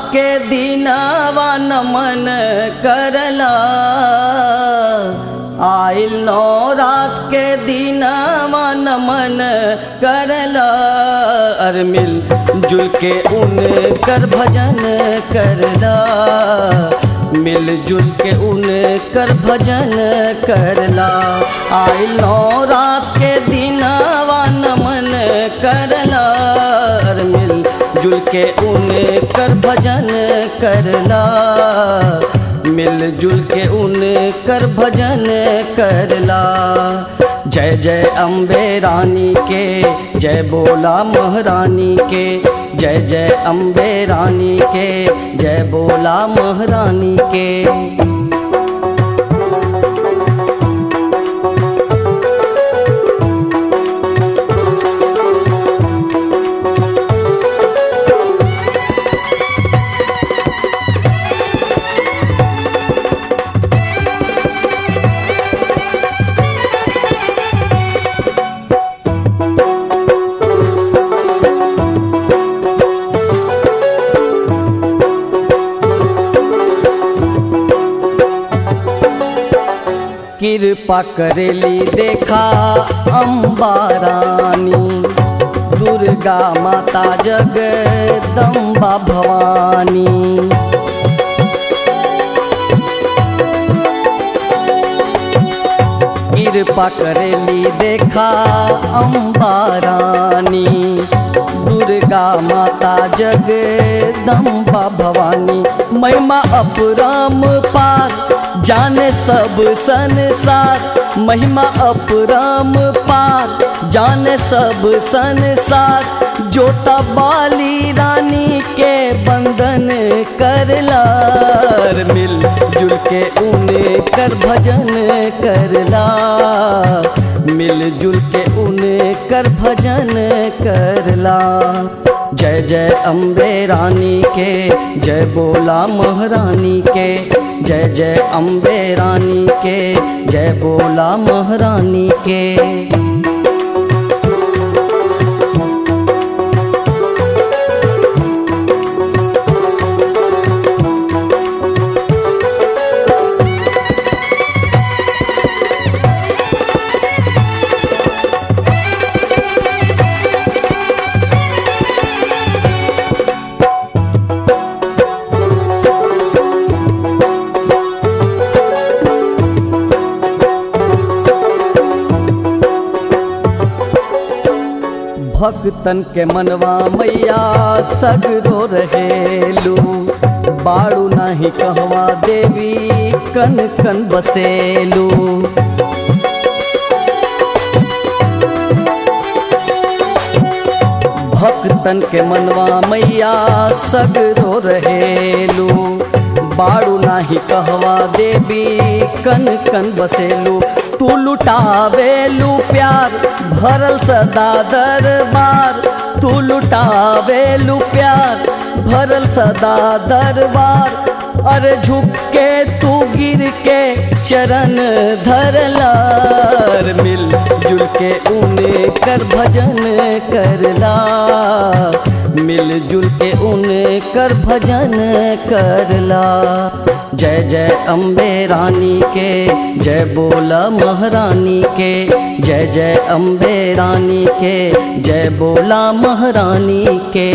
के दिनवा नमन करला आइल नौ रात के दिनवा नमन करला अर मिल जुल के उन कर भजन करला मिल जुल के उन कर भजन करला आइल नौ रात के दिनवा नमन करला अर मिल जुल के उन कर भजन करला मिल जुल के उन कर भजन करला जय जय अम्बे रानी के जय बोला महारानी के जय जय अम्बे रानी के जय बोला महारानी के कृपा करेली देखा अम्बा रानी दुर्गा माता जगदम्बा भवानी कृपा करेली देखा अम्बा रानी दुर्गा माता जगदम्बा भवानी महिमा अपराम पार जाने सब संसार महिमा अपराम पार जाने सब संसार जोता बाली रानी के बंधन करला मिल जुल के उन कर भजन करला मिल जुल के उन कर भजन करला जय जय अम्बे रानी के जय बोला महारानी के जय जय अम्बे रानी के जय बोला महारानी के भक्तन के मनवा मैया सगरो रहेलू बाड़ू नाही कहवा देवी कन कन बसेलू भक्तन के मनवा मैया सगरो रहेलू बाड़ू नाही कहवा देवी कन कन बसेलू तू लुटावेलू प्यार भरल सदा दरबार तू लुटावेलू प्यार भरल सदा दरबार अरे झुक के तू गिर के चरण धरलार मिल जुल के उने कर भजन करला मिल जुल के उने कर भजन करला जय जय अम्बे रानी के जय बोला महारानी के जय जय अम्बे रानी के जय बोला महारानी के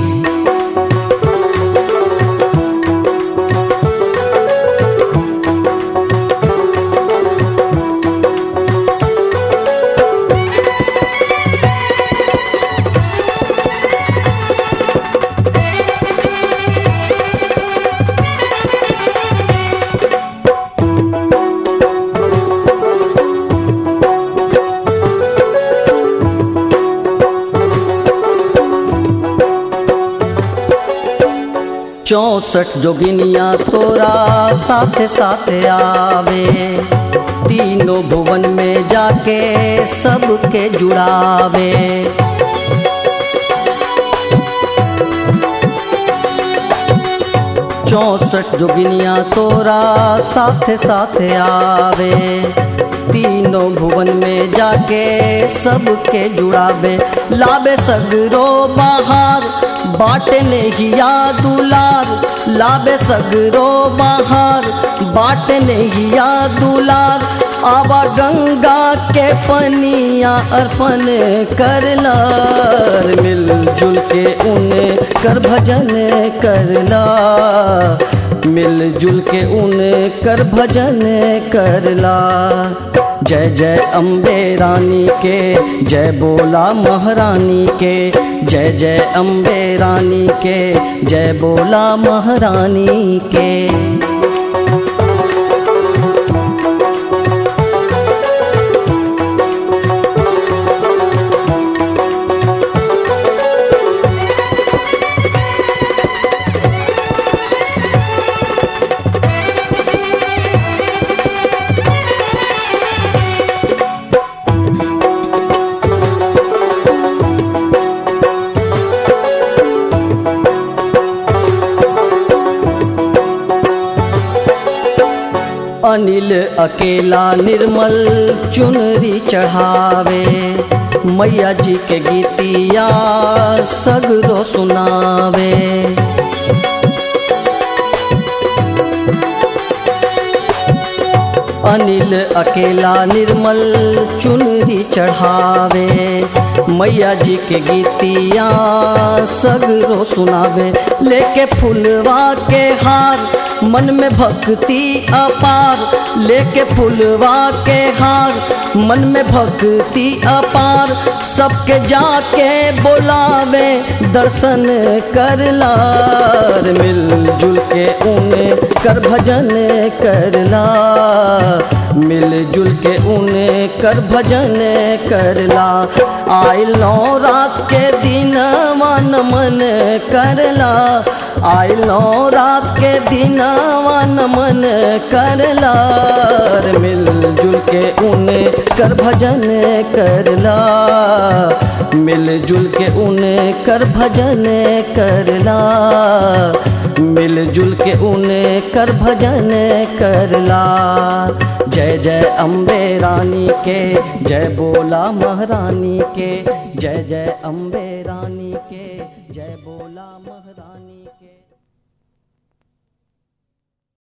चौसठ जोगिनिया तोरा साथ साथ आवे तीनों भुवन में जाके सबके जुड़ावे चौसठ जोगिनिया तोरा साथ साथ आवे तीनों भुवन में जाके सबके जुड़ावे लावे सगरो बाहर बाटे नेहिया दुलार लाबे सगरो बाहर बाटे नेहिया दुलार आवा गंगा के पनिया अर्पण करला मिलजुल के उन्हें कर भजन करला मिलजुल के उन्हें कर भजन करला जय जय अम्बे रानी के जय बोला महारानी के जय जय अम्बे रानी के जय बोला महारानी के अनिल अकेला निर्मल चुनरी चढ़ावे मैया जी के गीतिया सगरो सुनावे अनिल अकेला निर्मल चुनरी चढ़ावे मैया जी के गीतिया सगरो सुनावे लेके फुलवा के हार मन में भक्ति अपार लेके फुलवा के हार मन में भक्ति अपार सबके जाके बोलावे दर्शन करला मिलजुल के उन्हें कर भजन करला मिलजुल के उन्हें कर भजन करला आइल नौ रात के दिन मन मन करला आइल नौ रात के दिन वन मन करला मिलजुल के उन्हें कर भजन करला मिलजुल के उन्हें कर भजन करला मिलजुल के उन्हें कर भजन करला जय जय अम्बे रानी के जय बोला महारानी के जय जय अम्बे रानी के जय बोला महारानी के